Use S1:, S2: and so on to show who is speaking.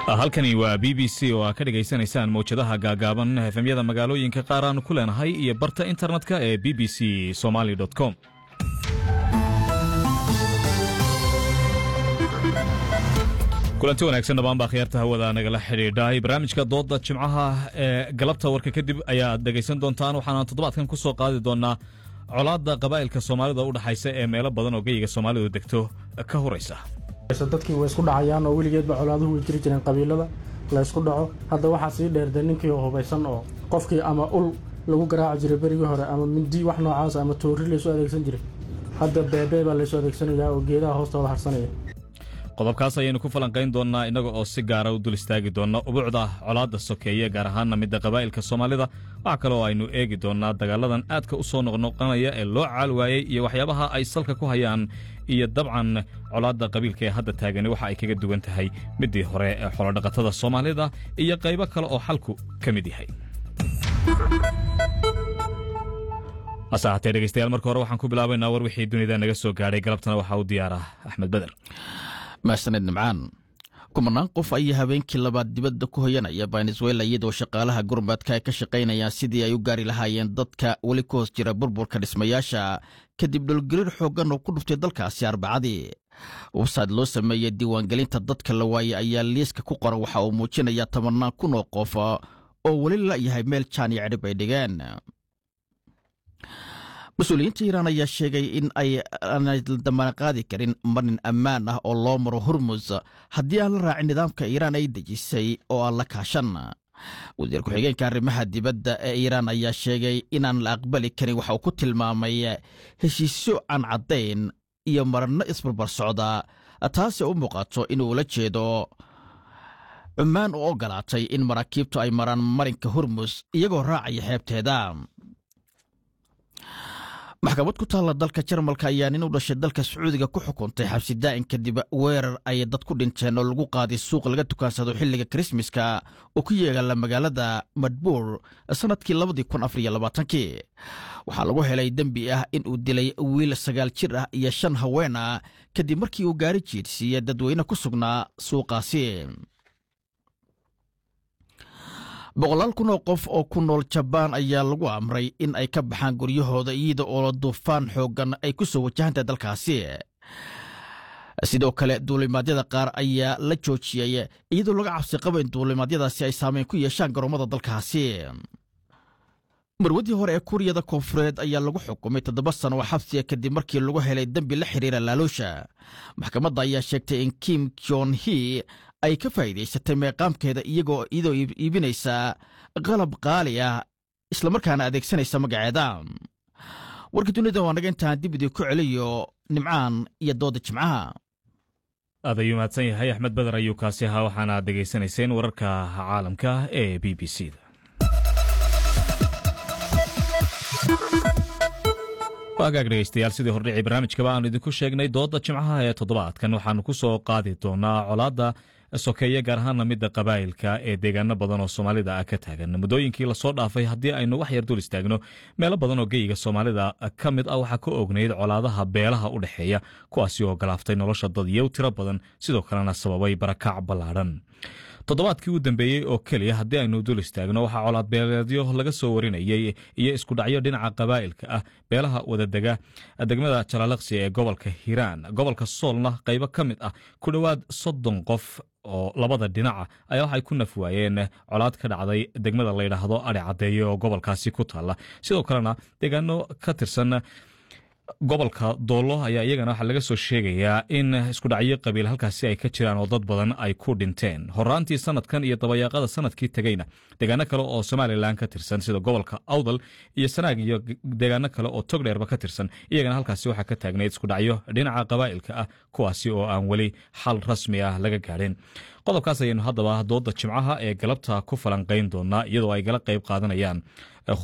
S1: halkani waa b b c oo aa ka dhegaysanaysaan mawjadaha gaagaaban efemyada magaalooyinka qaar aanu ku leenahay iyo barta internetka ee b b c somaly com kulanti wanaagsan dhammaan baa khiyaarta hawada nagala xidhiidhay barnaamijka dooda jimcaha ee galabta warka kadib ayaad dhegaysan doontaan waxaana toddobaadkan ku soo qaadi doonaa colaadda qabaa'ilka soomaalida u dhexaysa ee meelo badan oo geyiga soomaalidu degto ka horaysa
S2: dadkii way isku dhacayaan oo weligeedba colaaduhu way jiri jireen qabiilada la ysku dhaco hadda waxaa sii dheerde ninkii hubaysan oo qofkii ama ul lagu garaaci jiray berigii hore ama mindi wax noocaas ama toori laysu adeegsan jiray hadda beebee baa laysu adeegsanayaa oo geedaha hoostooda harsanaya
S1: qodobkaas ayaynu ku falanqayn doonnaa innaga oo si gaara u dul istaagi doonna ubuucda colaadda sokeeye gaar ahaanna midda qabaa'ilka soomaalida waxaa kale oo aynu eegi doonnaa dagaaladan aadka u soo noqnoqonaya ee loo caal waayey iyo waxyaabaha ay salka ku hayaan iyo dabcan colaadda qabiilka ee hadda taagani waxa ay kaga duwan tahay middii hore ee xolodhaqatada soomaalida iyo qaybo kale oo xalku ka mid yahay hase ahaatee dhegeystayaal marka hore waxaan ku bilaabaynaa war wixii dunida naga soo gaadhay galabtana waxaa u diyaara axmed beder
S3: mahsaned nimcaan kumanaan qof ayaa habeenkii labaad dibadda ku hoyanaya venezuela iyadoo shaqaalaha gurmadka ay ka shaqaynayaan sidii ay u gaari lahaayeen dadka weli ku hoos jira burburka dhismayaasha kadib dhulgariir xooggan oo ku dhuftay dalkaasi arbacadii websayd loo sameeyey diiwaangelinta dadka la waayey ayaa liiska ku qoran waxa uu muujinayaa tobannaan kun oo qof oo weli la'yahay meel jaan iyo cidhib ay dhigeen mas-uuliyiinta iiraan ayaa sheegay in ay aanay dambana qaadi karin marin ammaan ah oo loo maro hormus haddii aan la raacin nidaamka iiraan ay dejisay oo aan la kaashan wasiir ku-xigeenka arrimaha dibadda ee iiraan ayaa sheegay inaan la aqbali karin waxa uu ku tilmaamay heshiisyo aan caddayn iyo maranno isbarbar socda taasi u muuqato inuu la jeedo cummaan u ogolaatay in maraakiibtu ay maraan marinka hormus iyagoo raacaya xeebteeda maxkamad ku taalla dalka jarmalka ayaa nin u dhashay dalka sacuudiga ku xukuntay xabsi daa'in kadib weerar ay dad ku dhinteen oo lagu qaaday suuq laga tukaansado xilliga krismaska oo ku yeegala magaalada madbuur sannadkii labadii kun afariyo labaatankii waxaa lagu helay dembi ah in uu dilay wiil sagaal jir ah iyo shan haween ah kadib markii uu gaari jiidhsiiye dadweyne ku sugnaa suuqaasi boqolaal kun oo qof oo ku nool jabaan ayaa lagu amray in ay ka baxaan guryahooda iyada oo duufaan xooggan ay ku soo wajahantahay dalkaasi sidoo kale duulimaadyada qaar ayaa la joojiyey iyadoo laga cabsi qaba in duulimaadyadaasi ay saameyn ku yeeshaan garoomada dalkaasi marwadii hore ee kuuriyada koonfureed ayaa lagu xukumay toddoba sano oo xabsiga kadib markii lagu helay dembi la xiriira laaloosha maxkamadda ayaa sheegtay in kim jon hi ay ka faa'iidaysatay meeqaamkeeda iyagoo iyadoo iibinaysa qalab qaali ah islamarkaana adeegsanaysa magaceeda warka dunida waa naga intaan dib idii ku celiyo nimcaan iyo dooda jimcaha
S1: aad ayuu mahadsan yahay axmed beder ayuu kaasi ahaa waxaana aad dhegaysanayseen wararka caalamka ee b b c da waagaag dhegeystayaal sidii hordhicii barnaamijkaba aanu idinku sheegnay dooda jimcaha ee toddobaadkan waxaanu ku soo qaadi doonaa colaadda sokeeye gaar ahaana midda qabaa'ilka ee deegaano badan oo soomaalida ah ka taagan muddooyinkii lasoo dhaafay haddii aynu wax yar dul istaagno meelo badan oo geyiga soomaalida ka mid ah waxaa ka ognayd colaadaha beelaha u dhexeeya kuwaasi oo galaaftay nolosha dad iyow tiro badan sidoo kalena sababay barakac ballaadhan toddobaadkii u dambeeyey oo keliya haddii aynu dul istaagno waxaa colaad beeleedyo laga soo warinayey iyo iskudhacyo dhinaca qabaa'ilka ah beelaha wadadega degmada jalaalaqsi ee gobolka hiiraan gobolka soolna qaybo ka mid ah ku dhowaad soddon qof oo labada dhinaca ayaa waxay ku naf waayeen colaad ka dhacday degmada layidhaahdo adhi caddeeye oo gobolkaasi ku taalla sidoo kalena deegaano ka tirsan gobolka doollo ayaa iyagana waxaa laga soo sheegayaa in iskudhacyo qabiil halkaasi ay ka jiraan oo dad badan ay ku dhinteen horaantii sanadkan iyo dabayaaqada sanadkii tegeyna deegaano kale oo somalilan ka tirsan sida gobolka awdal iyo sanaag iyo deegaano kale oo togdheerba ka tirsan iyagana halkaasi waxaa ka taagnayd iskudhacyo dhinaca qabaa'ilka ah kuwaasi oo aan weli xal rasmi ah laga gaadhin qodobkaas ayaynu haddaba dooda jimcaha ee galabta ku falanqayn doonaa iyadoo ay gala qayb qaadanayaan